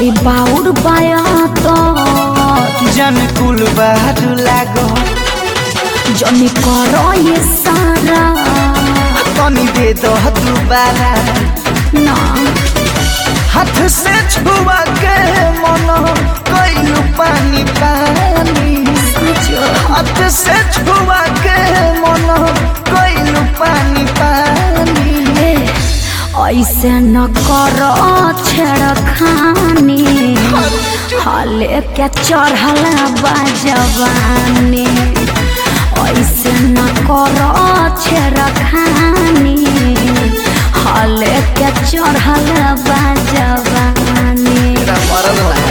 बड़ी बाउर बाया तो जन कुल बारू लागो जनी करो ये सारा तनी दे दो दोबारा ना हाथ से छुआ के मन कैलू पानी पानी जो हाथ से छुआ के मन कैलू पानी पानी ए, ऐसे न करो छेड़खानी हाले के चढ़ल बाजवानी ऐसे न करो छेड़खानी हाले के चढ़ल बाजवानी तेरा मरद है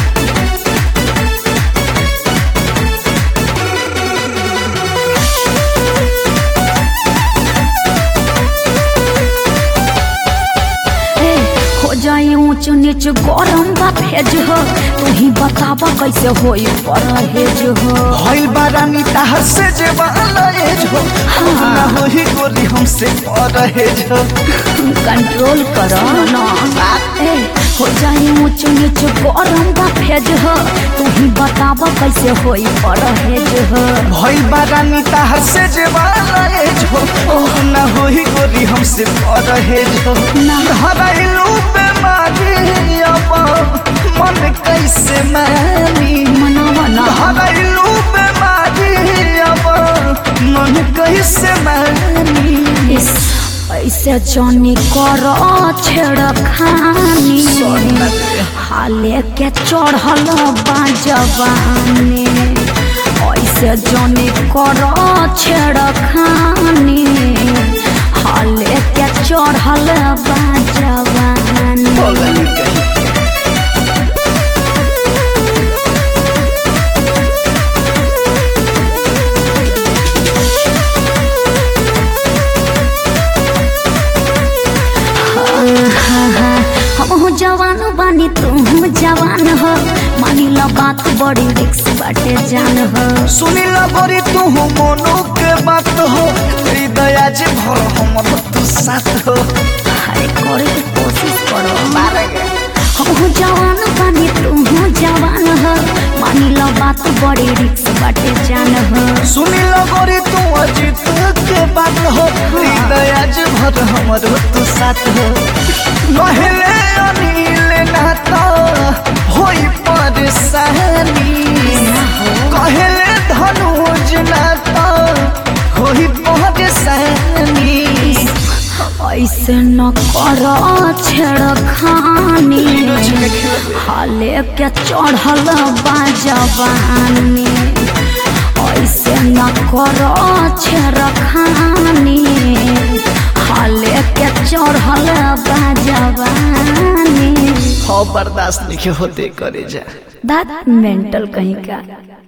ए, हो जाए ऊंच नीच गरम बा भेज हो तू ही बताबा कैसे होई परहेज हो भइल बारानी ताहर से जे बालाएज हो ना होही गोरी हमसे परहेज हो कंट्रोल करो ना ए, हो जाए ऊंच नीच गरम बा भेज हो तू ही बताबा कैसे होई परहेज हो भइल बारानी ताहर से जे बालाएज हो ना होही गोरी हमसे परहेज हो ना। हराइलू बेमारी अब मन कैसे मानी मनावा ना हराइलू बेमारी अब मन कैसे मानी इस ऐसे जनी करो छेड़खानी हाले के चढ़ल बाजवानी ऐसे जनी करो छेड़खानी हाले के चढ़ल बाजवानी बोलनी कहीं हम जवान बानी तू जवान हो मानी लो बात बड़ी रिक्स बाटे जान हो सुनी लगोरी तू मोनो के बात हो हृदय जे भर हमर तू साथ हो अरे करे के कोशिश करो हम जवान बानी तू जवान हो मानी लो बात बड़ी रिक्स बाटे जान हो सुनी लगोरी तू अजित के बात हो हृदय जे भर हमर तू साथ हो कहले अनिल नाता होई परेशानी कहले धनुज नाता होई परेशानी ऐसे न करो छेड़खानी हाले के चढ़ल बाजवानी ऐसे न करो छेड़खानी हाले के चढ़ल बाजवानी हो बर्दाश्त नहीं होते करे जा दैट मेंटल कहीं का